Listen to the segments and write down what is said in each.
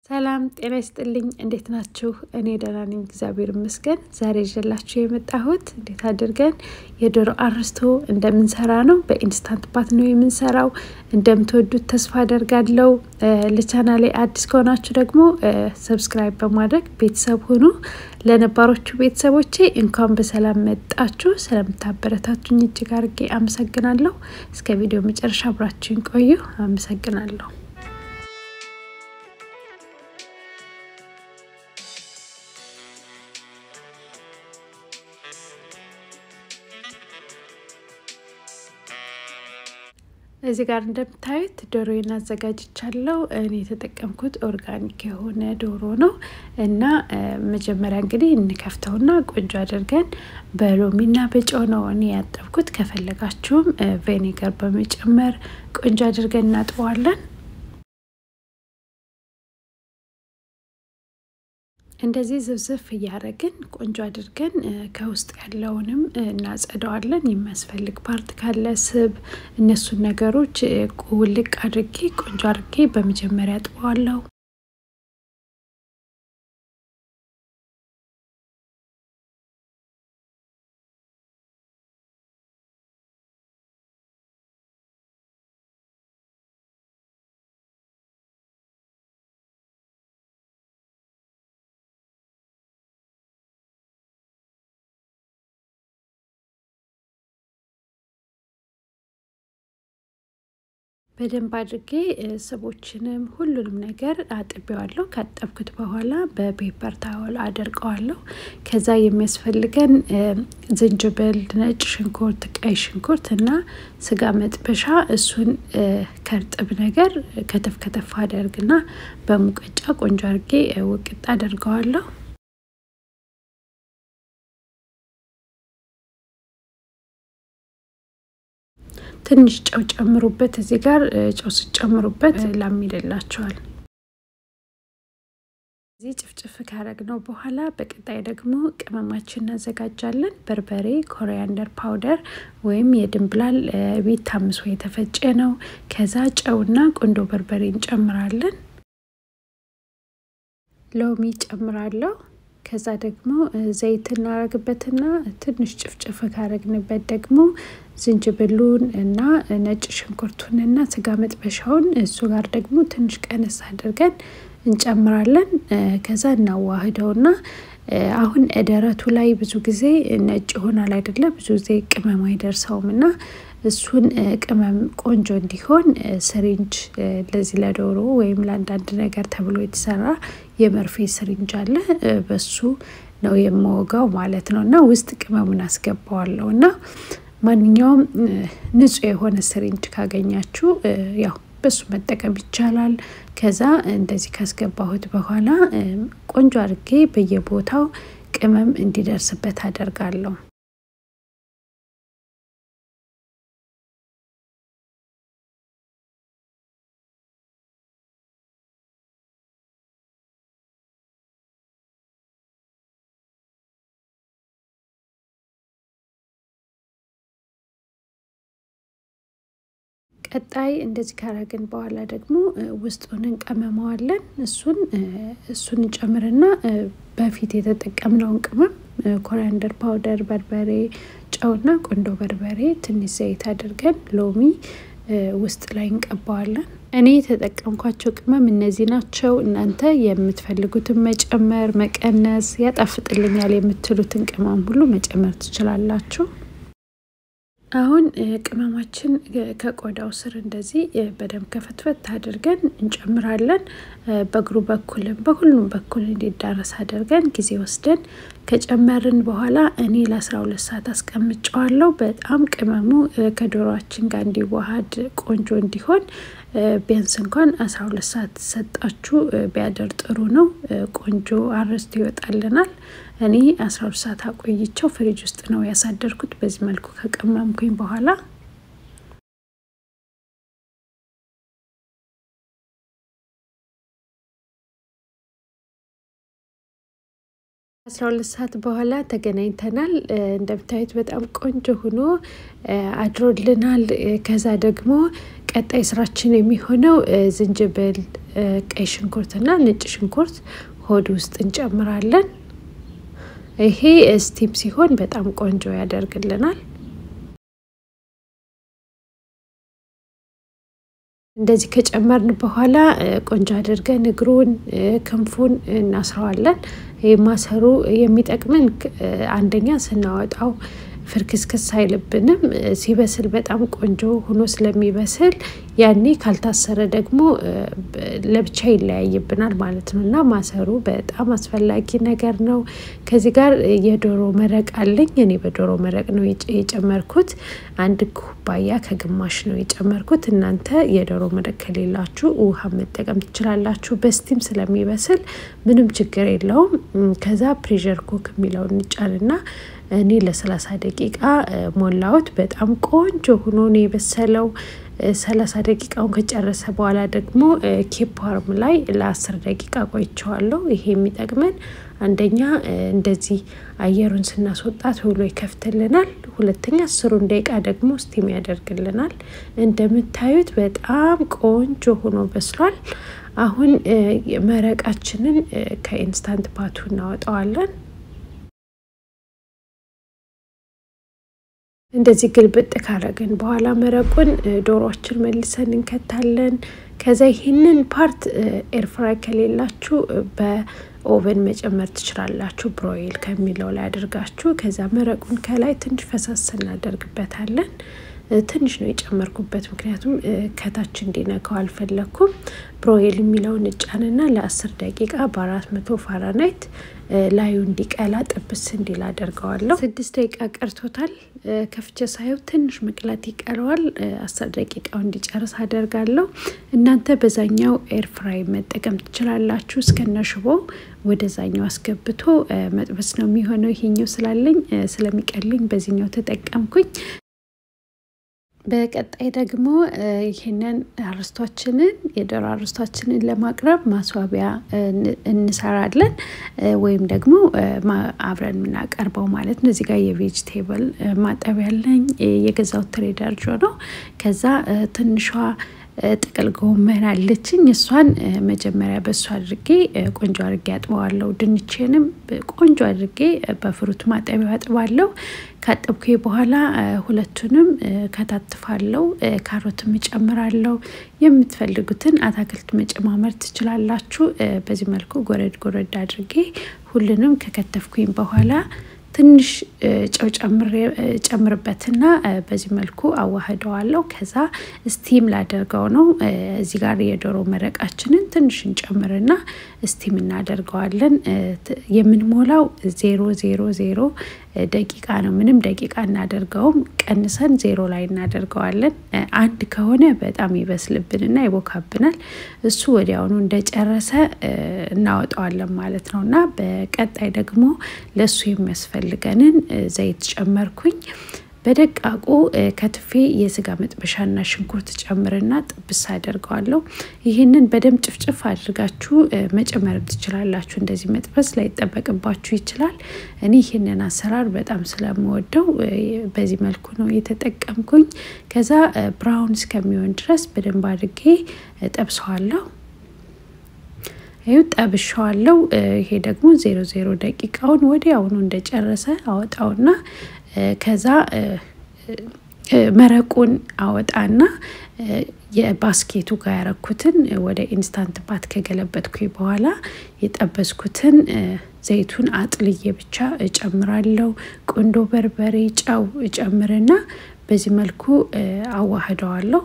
ሰላም ጤና ይስጥልኝ። እንዴት ናችሁ? እኔ ደህና ነኝ፣ እግዚአብሔር ይመስገን። ዛሬ ይዤላችሁ የመጣሁት እንዴት አድርገን የዶሮ አርስቶ እንደምንሰራ ነው። በኢንስታንት ባት ነው የምንሰራው። እንደምትወዱት ተስፋ አደርጋለሁ። ለቻናሌ አዲስ ከሆናችሁ ደግሞ ሰብስክራይብ በማድረግ ቤተሰብ ሁኑ። ለነባሮቹ ቤተሰቦቼ እንኳን በሰላም መጣችሁ። ስለምታበረታቱኝ እጅግ አድርጌ አመሰግናለሁ። እስከ ቪዲዮ መጨረሻ አብራችሁን ቆዩ። አመሰግናለሁ። እዚህ ጋር እንደምታዩት ዶሮዬን አዘጋጅቻለሁ። እኔ የተጠቀምኩት ኦርጋኒክ የሆነ ዶሮ ነው እና መጀመሪያ እንግዲህ እንከፍተውና ቆንጆ አድርገን በሎሚና በጨው ነው እኔ ያጠብኩት። ከፈለጋችሁም ቬኒገር በመጨመር ቆንጆ አድርገን እናጥበዋለን። እንደዚህ ዝብዝፍ እያደረግን ቆንጆ አድርገን ከውስጥ ያለውንም እናጸደዋለን። የሚያስፈልግ ፓርት ካለ ስብ፣ እነሱን ነገሮች ውልቅ አድርጌ ቆንጆ አድርጌ በመጀመሪያ አጥበዋለሁ። በደንብ አድርጌ ስቦችንም ሁሉንም ነገር አጥቤዋለሁ። ካጠብኩት በኋላ በፔፐር ታወል አደርቀዋለሁ። ከዛ የሚያስፈልገን ዝንጅብል፣ ነጭ ሽንኩርት፣ ቀይ ሽንኩርት እና ስጋ መጥበሻ እሱን ከእርጥብ ነገር ከተፍ ከተፍ አደርግና በሙቀጫ ቆንጆ አድርጌ ውቅጥ አደርገዋለሁ። ትንሽ ጨው ጨምሩበት። እዚህ ጋር ጨው ስጨምሩበት ላም ይልላቸዋል። እዚህ ጭፍጭፍ ካረግነው በኋላ በቀጣይ ደግሞ ቅመማችን እናዘጋጃለን። በርበሬ፣ ኮሪያንደር ፓውደር ወይም የድንብላል ቤት ታምሶ የተፈጨ ነው። ከዛ ጨውና ቆንዶ በርበሬ እንጨምራለን። ሎሚ ጨምራለሁ። ከዛ ደግሞ ዘይት እናረግበትና ትንሽ ጭፍጭፍ ካረግንበት ደግሞ ዝንጅብሉን እና ነጭ ሽንኩርቱን እና ስጋ መጥበሻውን እሱ ጋር ደግሞ ትንሽ ቀነስ አድርገን እንጨምራለን። ከዛ እናዋህደውና አሁን ደረቱ ላይ ብዙ ጊዜ ነጭ ይሆናል አይደለ? ብዙ ጊዜ ቅመም አይደርሰውም እና እሱን ቅመም ቆንጆ እንዲሆን ስሪንጅ ለዚህ ለዶሮ ወይም ለአንዳንድ ነገር ተብሎ የተሰራ የመርፌ ስሪንጅ አለ። በሱ ነው የምወጋው ማለት ነው እና ውስጥ ቅመሙን አስገባዋለሁ እና ማንኛውም ንጹህ የሆነ ስሪንጅ ካገኛችሁ ያው በሱ መጠቀም ይቻላል። ከዛ እንደዚህ ካስገባሁት በኋላ ቆንጆ አድርጌ በየቦታው ቅመም እንዲደርስበት አደርጋለሁ። ቀጣይ እንደዚህ ካረግን በኋላ ደግሞ ውስጡን እንቀመመዋለን። እሱን እሱን እንጨምርና በፊት የተጠቀምነውን ቅመም ኮሪያንደር ፓውደር፣ በርበሬ፣ ጨውና ቆንዶ በርበሬ፣ ትንሽ ዘይት አድርገን ሎሚ ውስጥ ላይ እንቀባዋለን። እኔ የተጠቀምኳቸው ቅመም እነዚህ ናቸው። እናንተ የምትፈልጉትን መጨመር መቀነስ፣ ያጣፍጥልኛል የምትሉትን ቅመም ሁሉ መጨመር ትችላላችሁ። አሁን ቅመማችን ከቆዳው ስር እንደዚህ በደንብ ከፈትፈት አድርገን እንጨምራለን። በእግሩ በኩልም በሁሉም በኩል እንዲዳረስ አድርገን ጊዜ ወስደን ከጨመርን በኋላ እኔ ለአስራ ሁለት ሰዓት አስቀምጨዋለሁ። በጣም ቅመሙ ከዶሮችን ጋር እንዲዋሃድ ቆንጆ እንዲሆን ቢያንስ እንኳን አስራ ሁለት ሰዓት ሰጣችሁ ቢያደር ጥሩ ነው። ቆንጆ አርስቶ ይወጣልናል። እኔ አስራ ሁለት ሰዓት አቆይቸው ፍሪጅ ውስጥ ነው ያሳደርኩት። በዚህ መልኩ ከቀመምኩኝ በኋላ አስራ ሁለት ሰዓት በኋላ ተገናኝተናል። እንደምታዩት በጣም ቆንጆ ሆኖ አድሮልናል። ከዛ ደግሞ ቀጣይ ስራችን የሚሆነው ዝንጅብል ቀይ ሽንኩርትና ነጭ ሽንኩርት ሆድ ውስጥ እንጨምራለን። ይሄ ስቲም ሲሆን በጣም ቆንጆ ያደርግልናል። እንደዚህ ከጨመርን በኋላ ቆንጆ አድርገን እግሩን ክንፉን እናስረዋለን። ይህ ማሰሩ የሚጠቅመን አንደኛ ስናወጣው ፍርክስክስ አይልብንም። ሲበስል በጣም ቆንጆ ሆኖ ስለሚበስል ያኔ ካልታሰረ ደግሞ ለብቻ ይለያይብናል ማለት ነው እና ማሰሩ በጣም አስፈላጊ ነገር ነው። ከዚህ ጋር የዶሮ መረቅ አለኝ። እኔ በዶሮ መረቅ ነው የጨመርኩት። አንድ ኩባያ ከግማሽ ነው የጨመርኩት። እናንተ የዶሮ መረቅ ከሌላችሁ ውሃ መጠቀም ትችላላችሁ። በስቲም ስለሚበስል ምንም ችግር የለውም። ከዛ ፕሬሸር ኩክ የሚለውን እንጫንና እኔ ለሰላሳ ደቂቃ ሞላሁት። በጣም ቆንጆ ሆኖ ነው የበሰለው። ሰላሳ ደቂቃውን ከጨረሰ በኋላ ደግሞ ኬፓርም ላይ ለአስር ደቂቃ ቆይቸዋለሁ። ይሄ የሚጠቅመን አንደኛ እንደዚህ አየሩን ስናስወጣ ቶሎ ይከፍትልናል። ሁለተኛ አስሩን ደቂቃ ደግሞ ስቲም ያደርግልናል። እንደምታዩት በጣም ቆንጆ ሆኖ በስሏል። አሁን መረቃችንን ከኢንስታንት ፓቱ እናወጣዋለን። እንደዚህ ግልብጥ ካረግን በኋላ መረቁን ዶሮችን መልሰን እንከታለን። ከዛ ይህንን ፓርት ኤርፍራይ ከሌላችሁ በኦቨን መጨመር ትችላላችሁ። ብሮይል ከሚለው ላይ አድርጋችሁ ከዛ መረቁን ከላይ ትንሽ ፈሳስ እናደርግበታለን። ትንሽ ነው የጨመርኩበት፣ ምክንያቱም ከታች እንዲነካው አልፈለግኩም። ብሮይል የሚለውን እጫንና ለአስር ደቂቃ በአራት መቶ ፋራናይት ላዩ እንዲቀላ ጥብስ እንዲል አደርገዋለሁ። ስድስት ደቂቃ ቀርቶታል። ከፍቼ ሳየው ትንሽ መቅላት ይቀረዋል። አስር ደቂቃው እንዲጨርስ አደርጋለሁ። እናንተ በዛኛው ኤርፍራይ መጠቀም ትችላላችሁ። እስከነ ሽቦ ወደዛኛው አስገብቶ መጥበስ ነው የሚሆነው። ይሄኛው ስላለኝ ስለሚቀልኝ በዚህኛው ተጠቀምኩኝ። በቀጣይ ደግሞ ይህንን አርስቷችንን የዶሮ አርስቷችንን ለማቅረብ ማስዋቢያ እንሰራለን ወይም ደግሞ አብረን የምናቀርበው ማለት ነው። እዚህ ጋር የቬጅቴብል ማጠቢያ ያለኝ የገዛው ትሬደር ጆ ነው። ከዛ ትንሿ ጥቅል ጎመን አለችኝ። እሷን መጀመሪያ በእሱ አድርጌ ቆንጆ አድርጌ አጥበዋለሁ። ድንቼንም ቆንጆ አድርጌ በፍሩት ማጠቢያ አጥባለሁ። ካጠብኩ በኋላ ሁለቱንም ከታትፋለው። ካሮትም እጨምራለሁ። የምትፈልጉትን አታክልት መጨማመር ትችላላችሁ። በዚህ መልኩ ጎረድ ጎረድ አድርጌ ሁሉንም ከከተፍኩኝ በኋላ ትንሽ ጨው ጨምርበትና በዚህ መልኩ አዋህደዋለሁ። ከዛ ስቲም ላደርገው ነው። እዚህ ጋር የዶሮ መረቃችንን ትንሽ እንጨምርና ስቲም እናደርገዋለን። የምንሞላው ዜሮ ዜሮ ዜሮ ደቂቃ ነው። ምንም ደቂቃ እናደርገውም። ቀንሰን ዜሮ ላይ እናደርገዋለን። አንድ ከሆነ በጣም ይበስልብንና ይቦካብናል። እሱ ወዲያውኑ እንደጨረሰ እናወጣዋለን ማለት ነው እና በቀጣይ ደግሞ ለእሱ የሚያስፈልገንን ዘይት ጨመርኩኝ። በደቃቁ ከትፌ የስጋ መጥበሻና ሽንኩርት ጨምርና ጥብስ አደርገዋለሁ። ይህንን በደንብ ጭፍጭፍ አድርጋችሁ መጨመር ትችላላችሁ። እንደዚህ መጥበስ ላይጠበቅባችሁ ይችላል። እኔ ይህንን አሰራር በጣም ስለምወደው በዚህ መልኩ ነው የተጠቀምኩኝ። ከዛ ብራውን እስከሚሆን ድረስ በደንብ አድርጌ ጠብሰዋለሁ። ይኸው ጠብሸዋለሁ። ይሄ ደግሞ ዜሮ ዜሮ ደቂቃውን ወዲያውኑ እንደጨረሰ አወጣውና ከዛ መረቁን አወጣና የባስኬቱ ጋር ያረኩትን ወደ ኢንስታንት ባት ከገለበጥኩኝ በኋላ የጠበስኩትን ዘይቱን አጥልዬ ብቻ እጨምራለሁ። ቁንዶ በርበሬ፣ ጨው እጨምርና በዚህ መልኩ አዋህደዋለሁ።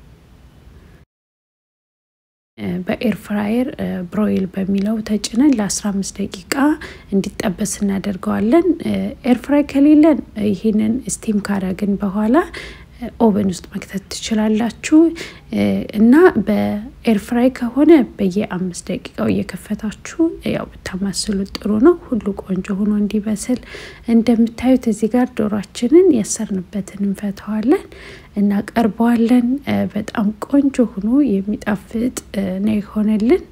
በኤር ፍራየር ብሮይል በሚለው ተጭነን ለ15 ደቂቃ እንዲጠበስ እናደርገዋለን። ኤር ፍራይ ከሌለን ይህንን ስቲም ካረግን በኋላ ኦቨን ውስጥ መክተት ትችላላችሁ እና በኤርፍራይ ከሆነ በየአምስት ደቂቃው እየከፈታችሁ ያው ብታማስሉት ጥሩ ነው። ሁሉ ቆንጆ ሆኖ እንዲበስል እንደምታዩት እዚህ ጋር ዶሯችንን ያሰርንበትን እንፈተዋለን እናቀርበዋለን። በጣም ቆንጆ ሆኖ የሚጣፍጥ ነው የሆነልን።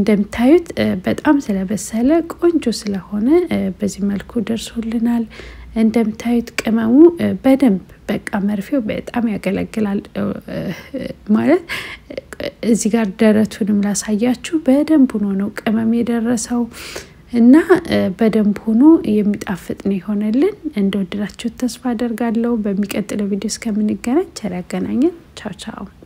እንደምታዩት በጣም ስለበሰለ ቆንጆ ስለሆነ በዚህ መልኩ ደርሶልናል። እንደምታዩት ቅመሙ በደንብ በቃ መርፌው በጣም ያገለግላል። ማለት እዚህ ጋር ደረቱንም ላሳያችሁ በደንብ ሆኖ ነው ቅመም የደረሰው እና በደንብ ሆኖ የሚጣፍጥ ነው የሆነልን። እንደወደዳችሁት ተስፋ አደርጋለሁ። በሚቀጥለው ቪዲዮ እስከምንገናኝ ቸር ያገናኘን። ቻው ቻው